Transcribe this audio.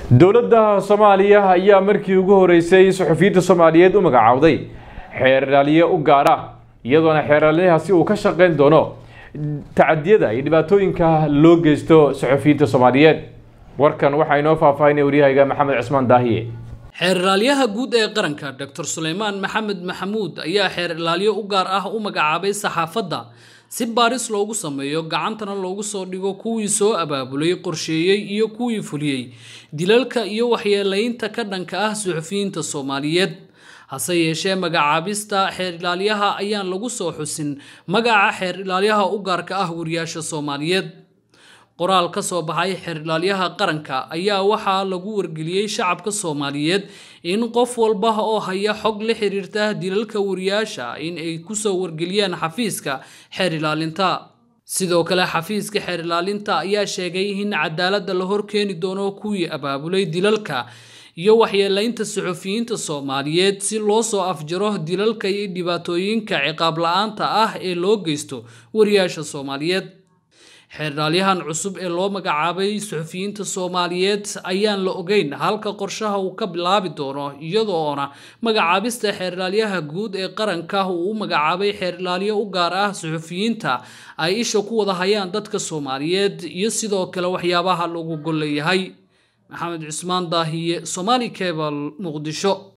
dowladda soomaaliya ayaa markii ugu horeysay suxufiyiinta soomaaliyeed u magacaawday xeerlaaliye u gaar ah iyadoona xeerlaalyahaasi uu ka shaqeyn doono tacadiyada iyo dhibaatooyinka loo geysto suxufiyiinta soomaaliyeed warkan waxaa inoo faahfaahinaya waryahayga maxamed cismaan daahiye xeer-ilaalyaha guud ee qaranka doctor suleymaan maxamed maxamuud ayaa xeer-ilaalyo u gaar ah u magacaabay saxaafadda si baaris loogu sameeyo gacantana loogu soo dhigo kuwii soo abaabulay qorsheeyey iyo kuwii fuliyey dilalka iyo waxyeelaynta ka dhanka ah suxufiyiinta soomaaliyeed hase yeeshee magacaabista xeer-ilaalyaha ayaan lagu soo xusin magaca xeer-ilaalyaha u gaarka ah wariyaasha soomaaliyeed qoraal ka soo baxay xeer-ilaalyaha qaranka ayaa waxaa lagu wargeliyey shacabka soomaaliyeed in qof walba oo haya xog la xiriirta dilalka wariyaasha in ay kusoo wargeliyaan xafiiska xeer-ilaalinta sidoo kale xafiiska xeer-ilaalinta ayaa sheegay in cadaaladda la horkeeni doono kuwii abaabulay dilalka iyo waxyeelaynta suxufiyiinta soomaaliyeed si loo soo afjaro dilalka iyo dhibaatooyinka ciqaab la-aanta ah ee loo geysto wariyaasha soomaaliyeed xeerdhaalyahan cusub ee loo magacaabay suxufiyiinta soomaaliyeed ayaan la ogeyn halka qorshaha uu ka bilaabi doono iyadoona magacaabista xeerdhaalyaha guud ee qaranka uu u magacaabay xeerdhaalyo u gaar ah suxufiyiinta ay isha ku wada hayaan dadka soomaaliyeed iyo sidoo kale waxyaabaha lagu golleeyahay maxamed cismaan daahiye somaali cebal muqdisho